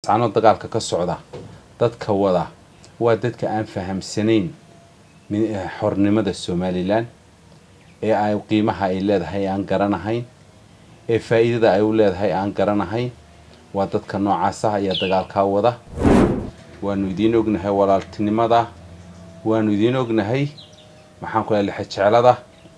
laascano dagaalka ka socda dadka wada waa dadka aan fahamsanayn xornimada somalilan ee ay qiimaha ay leedahay aan garanahayn ee faa-iidada ay u leedahay aan garanahayn waa dadka noocaas ah ayaa dagaalkaa wada waanu idiin ognahay walaaltinimada waanu idiin ognahay maxaan ku lehay lixejeclada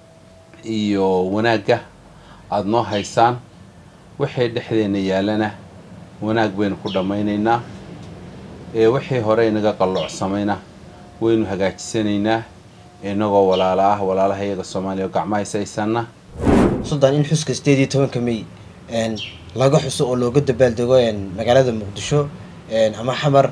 iyo wanaagga aada noo haysaan wixii dhexdeena yaalana wanaag baynu ku dhammaynaynaa ee wixii hore inaga qalloocsamayna waynu hagaajisanaynaa inagoo walaalo ah walaalaha iyaga soomaaliya oo gacmo haysaysanna suldaan in xuska sideed iyo tobanka may laga xuso oo looga dabaaldego magaalada muqdisho ama xamar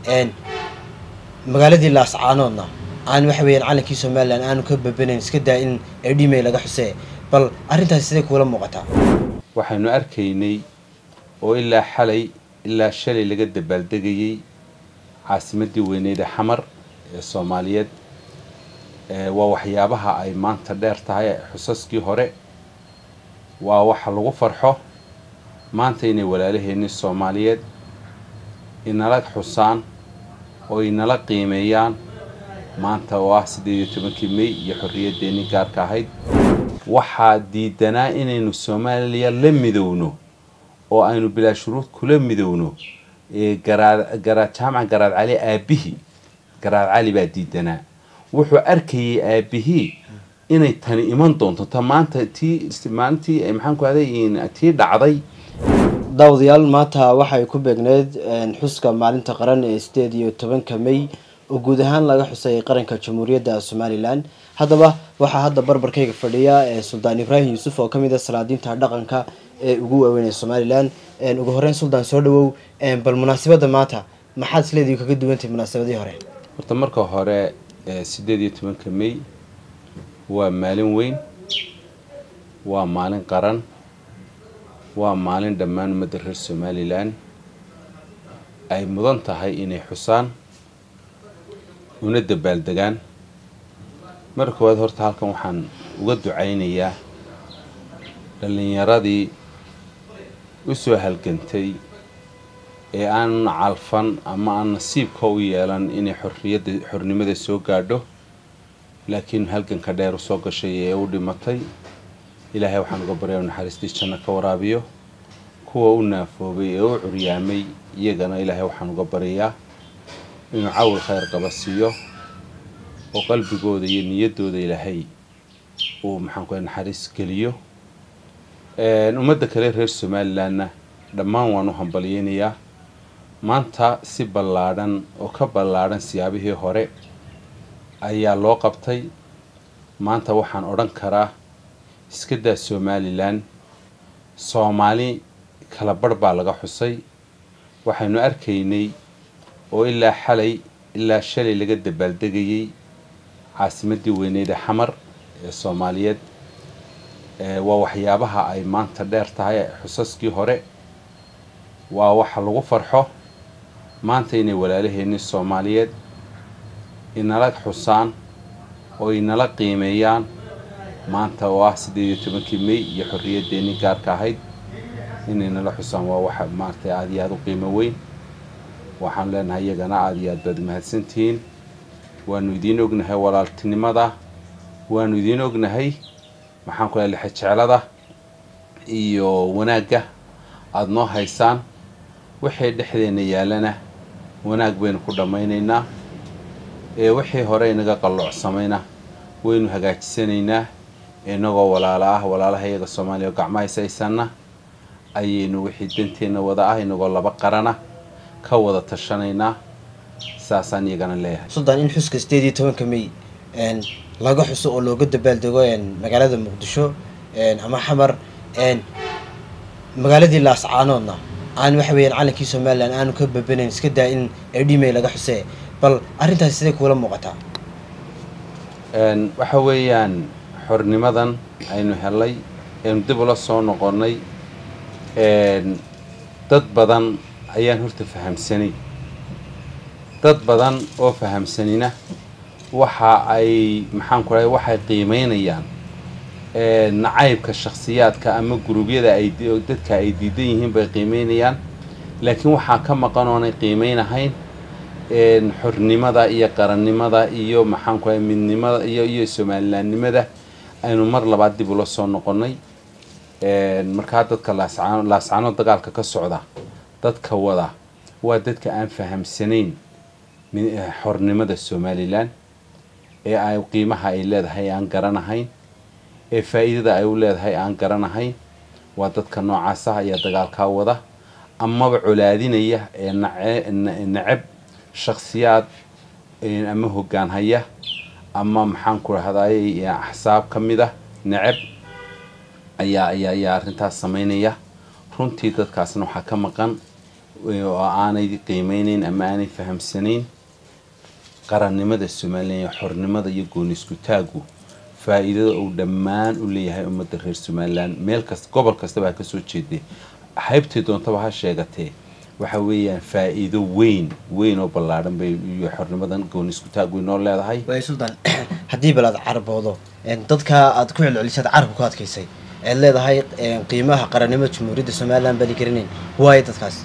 magaaladii laascaanoodna aan waxa weeyaan calankii somalilan aanu ka babanayn iska daa in edhimay laga xusee bal arrintaasi siday kuula muuqataa waxaynu arkaynay oo ilaa xalay ilaa shalay laga dabaaldegayay caasimadii weyneyd ee xamar ee soomaaliyeed waa waxyaabaha ay maanta dheer tahay xusaskii hore waa waxa lagu farxo maanta inay walaalaheenni soomaaliyeed inala xusaan oo inala qiimeeyaan maanta oo ah siddeed iyo tobankii may iyo xorriyaddeenii gaarka ahayd waxaa diidanaa inaynu soomaaliya la midowno oo aynu bilaa shuruud kula midowno garaad garaad jaamaca garaad cali aabihii garaad cali baa diidanaa wuxuu arkayay aabihii inay tani iman doonto ta maanta tii maalintii maxaan ku haday tii dhacday daawadayaal maanta waxay ku beegneyd xuska maalinta qaran ee sideed iyo tobanka may oo guud ahaan laga xusayay qaranka jamhuuriyadda somalilan haddaba waxaa hadda barbarkayga fadhiya suldaan ibraahim yuusuf oo kamid a salaadiinta dhaqanka ee ugu waaweyn ee somalilan ugu horeyn suldaan soo dhawow bal munaasabadda maanta maxaad isleedii kaga duwantahay munaasabadii hore horta marka hore siddeed iyo tobanka may waa maalin weyn waa maalin qaran waa maalin dhammaan ummadda reer somalilan ay mudan tahay inay xusaan una dabaaldegaan marka koowaad horta halkan waxaan uga ducaynayaa dhallinyaradii u soo halgantay ee aan calfan ama aan nasiibka u yeelan inay xorriyadda xornimada soo gaadho laakiin halganka dheer u soo gashay ee u dhimatay ilaahay waxaan uga baryaa inu naxariistii janno ka waraabiyo kuwa u naafoobay ee u curyaamay iyagana ilaahay waxaan uga baryayaa inuu cawil khayr qaba siiyo oo qalbigooda iyo niyaddooda ilaahay uu maxaan ku naxariis geliyo ummadda kale reer somalilanna dhammaan waan u hambalyeynayaa maanta si ballaadhan oo ka ballaadhan siyaabihii hore ayaa loo qabtay maanta waxaan odhan karaa iska daa somalilan soomaali kala barh baa laga xusay waxaynu arkaynay oo ilaa xalay ilaa shalay laga dabaaldegayay caasimadii weyneyd ee xamar ee soomaaliyeed waa waxyaabaha ay maanta dheer tahay xusaskii hore waa waxa lagu farxo maanta inay walaalaheenni soomaaliyeed inala xusaan oo inala qiimeeyaan maanta oo ah siddeed iyo tobankii may iyo xorriyaddeenii gaarka ahayd inay nala xusaan waa waxa maaragtay aada iyo aada u qiimo weyn waxaan leenahay iyagana aada iyo aad baad mahadsantihiin waanu idiin ognahay walaaltinimada waanu idiin ognahay maxaan ku lehay lixejeclada iyo wanaagga aada noo haysaan wixii dhexdeena yaalana wanaag baynu ku dhammaynaynaa ee wixii hore inaga qalloocsamayna waynu hagaajisanaynaa inagoo walaalo ah walaalaha iyaga soomaaliya oo gacmo haysaysanna ayaynu wixii danteenna wada ah inagoo laba qarana ka wada tashanaynaa saasaan iyagana leeyahay suldaan in xuska sideed iyo tobanka may laga xuso oo looga dabaaldego magaalada muqdisho ama xamar magaaladii laascaanoodna aan waxa weeyaan calankii somalilan aanu ka babanayn iska daa in edhimay laga xusee bal arrintaasi siday kuula muuqataa waxa weeyaan xornimadan aynu helay aynu dib ula soo noqonnay dad badan ayaan horta fahamsanay dad badan oo fahamsanina waxa ay maxaan ku rahay waxay qiimeynayaan nacaybka shakhsiyaadka ama guruubyada ay dadka ay diidan yihiin bay qiimeynayaan laakiin waxaa ka maqan oonay qiimeynahayn xornimada iyo qarannimada iyo maxaanku ahay midnimada iyo iyo somalilaannimada aynu mar labaad dib ula soo noqonnay markaa dadka laascano laascano dagaalka ka socda dadka wada waa dadka aan fahamsanayn xornimada somalilan ee ay qiimaha ay leedahay aan garanahayn ee faa-iidada ay u leedahay aan garanahayn waa dadka noocaas ah ayaa dagaalkaa wada amaba colaadinaya ee nace necab shakhsiyaad ama hoggaan haya ama maxaan ku rahday axsaab ka mid ah necab ayaa ayaa ayaa arrintaas sameynaya runtii dadkaasna waxaa ka maqan oo aanay qiimeyneyn ama aanay fahamsanayn qarannimada somalilan iyo xornimada iyo gooni isku taagu faa-iidada uu dhammaan u leeyahay ummadda reer somalilan meel kasta gobol kastaba ha kasoo jeedee haybtii doontaba ha sheegatee waxa weeyaan faa-iido weyn weyn oo ballaadhan bay iyo xornimadan gooni isku taagu inoo leedahay waay suldan haddii bal aad caraboodo dadka aad ku celcelisad carabka ku adkaysay ead leedahay qiimaha qarannimada jamhuuriyadda somalilan bani garanayn waayo dadkaas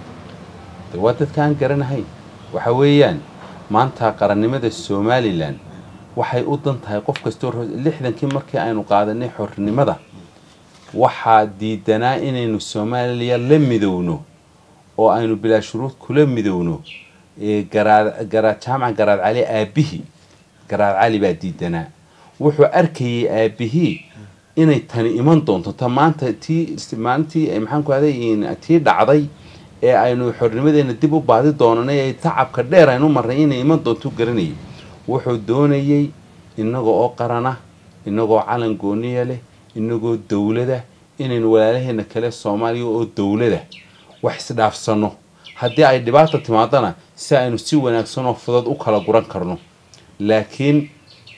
de waa dadka aan garanahayn waxa weeyaan maanta qarannimada somalilan waxay u dan tahay qof kastoo lixdankii markii aynu qaadanay xornimada waxaa diidanaa inaynu soomaaliya la midowno oo aynu bilaa shuruud kula midowno garaad garaad jaamac garaad cali aabihii garaad cali baa diidanaa wuxuu arkayay aabihii inay tani iman doonto ta maanta tii maalintii maxaan ku ahday tii dhacday ee aynu xornimadeena dib u baadi doonanay ee tacabka dheer aynu marnay inay iman doonto garanayay wuxuu doonayey inagoo oo qarana inagoo calan gooniya leh inagoo dowlada inaynu walaalaheena kale soomaaliya oo dowlada wax isdhaafsano haddii ay dhibaata timaadana si aynu si wanaagsan oo fudud u kala guran karno laakiin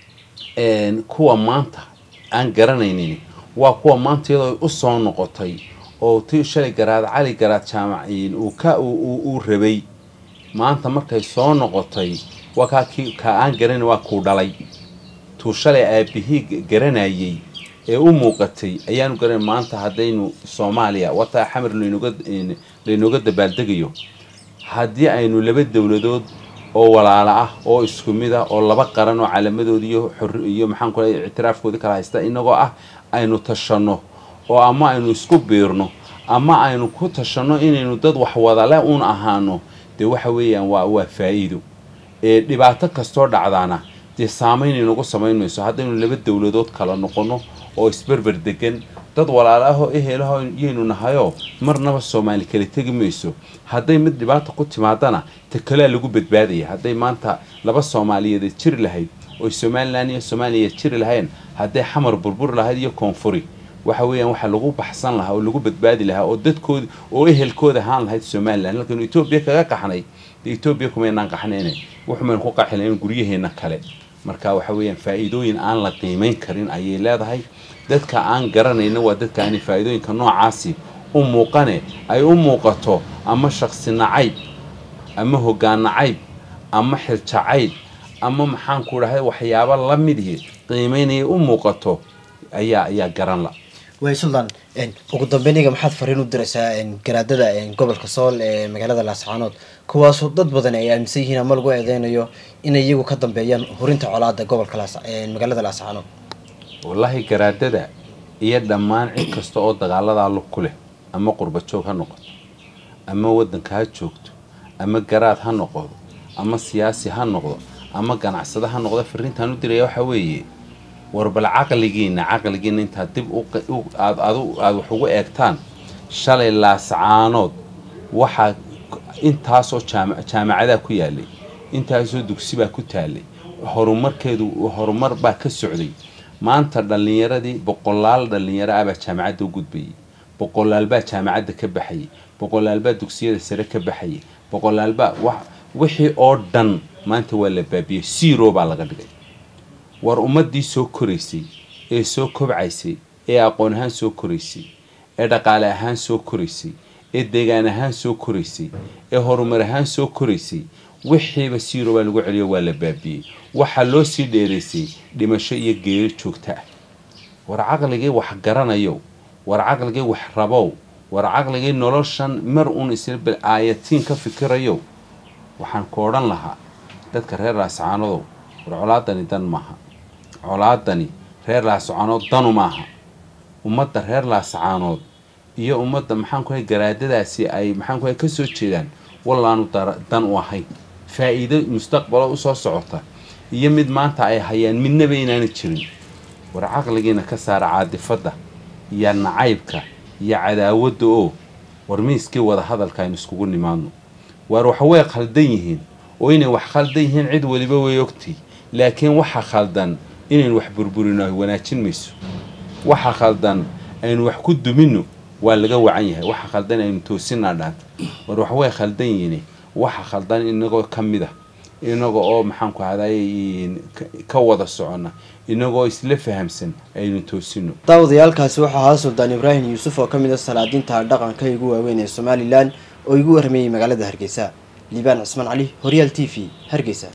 kuwa maanta aan garanaynin waa kuwa maanta iyadoo u soo noqotay oo ti shalay garaad cali garaad jaamaciin uu ka uu rabay maanta markay soo noqotay waa kaa ki ka aan garanayn waa kuu dhalay tuu shalay aabihii garanayay ee u muuqatay ayaanu garanay maanta haddaynu soomaaliya wataa xamar laynooga laynooga dabaaldegayo haddii aynu laba dowladood oo walaalo ah oo isku mid ah oo laba qaran oo calamadooda iyo xor iyo maxaan ku leeyahay ictiraafkooda kala haysta inagoo ah aynu tashanno oo ama aynu isku biirno ama aynu ku tashanno inaynu dad wax wadale uun ahaano dee waxa weeyaan waa waa faa-iido ee dhibaato kastoo dhacdaana dee saameyn inagu samayn mayso haddaynu laba dowladood kala noqono oo isberber degan dad walaalo ah oo ehelaho yaynu nahayoo marnaba soomaali kala tegi mayso hadday mid dhibaata ku timaadana ta kalea lagu badbaadaya hadday maanta laba soomaaliyeed jiri lahayd oy somalilan iyo soomaaliya jiri lahayn hadday xamar burbur lahayd iyo koonfuri waxa weeyaan waxaa lagu baxsan lahaa oo lagu badbaadi lahaa oo dadkooda oo ehelkooda ahaan lahayd somalilan halkaynu etoobiya kaga qaxnay dee etoobiya kumaynaan qaxnayne wuxumaynu ku qaxi lahayn guryaheena kale marka waxa weeyaan faa-iidooyin aan la qiimeyn karin ayay leedahay dadka aan garanayna waa dadka aanay faa-iidooyinka noocaasi u muuqane ay u muuqato ama shaksi nacayb ama hoggaan nacayb ama xiljacayb ama maxaan ku dhahay waxyaabo la midihi qiimeynaya u muuqato ayaa ayaa garan la waay suldan ugu dambeyniga maxaad fariin u diraysaa garaadada gobolka sool ee magaalada laascaanood kuwaasoo dad badan ay aaminsan yihiin ama lagu eedeynayo inay iyagu ka dambeeyaan hurinta colaada gobolka magaalada laascaanood wallaahi garaadada iyo dhammaan cid kasta oo dagaaladaa lug ku leh ama qurba joog ha noqoto ama waddanka ha joogto ama garaad ha noqdo ama siyaasi ha noqdo ama ganacsado ha noqdo fariintaan u diraya waxaa weeye war bal caqligiina caqligiina intaad dib aad aad wax ugu eegtaan shalay laascaanood waxaa intaasoo jaamacadaa ku yaalay intaasoo dugsibaa ku taalay horumarkeedu horumar baa ka socday maanta dhallinyaradii boqolaal dhallinyaro ah baa jaamacadda u gudbayay boqolaal baa jaamacadda ka baxayay boqolaal baa dugsiyada sare ka baxayay boqolaal baa wax wixii oo dhan maanta waa la baabiyey zero baa laga dhigay war ummaddii soo koraysay ee soo kobcaysay ee aqoon ahaan soo koraysay ee dhaqaale ahaan soo koraysay ee deegaan ahaan soo koraysay ee horumar ahaan soo koraysay wixiiba zero baa lagu celiyo waa la baabiyey waxaa loo sii dheeraysay dhimasho iyo geeri joogta ah war caqligii wax garanayow war caqligii wax rabow war caqligii noloshan mar uun isla aayatiin ka fikirayo waxaan ku odhan lahaa dadka reer laascaanodow war colaadani dan maaha colaadani reer laascaanood danu maaha ummadda reer laascaanood iyo ummadda maxaan ku garaadadaasi ay maxaan ku kasoo jeedaan wallaanu dan u ahayn faa-iido mustaqbalo usoo socota iyo mid maanta ay hayaan midnaba inaana jirin war caqligiina ka saara caadifadda iyo nacaybka iyo cadaawadda oo war miiskii wada hadalka aynu iskugu nimaadno waar waxa way khaldan yihiin oo inay wax khaldan yihiin cid weliba way ogtay laakiin waxa khaldan inaynu wax burburino ay wanaajin mayso waxa khaldan aynu wax ku dumino waa laga wacan yahay waxa khaldan aynu toosinaa dhaanta war wax way khaldan yihiin waxa khaldan inagoo ka mid ah inaga oo maxaan ku hadayay ka wada socona inagoo isla fahamsan aynu toosino daawadayaalkaasi waxaa ahaa suldaan ibraahim yuusuf oo ka mid a salaadiinta dhaqanka igu waaweyn ee somalilan oo igu warramayey magaalada hargeysa liibaan cismaan cali horyaal t v hargeysa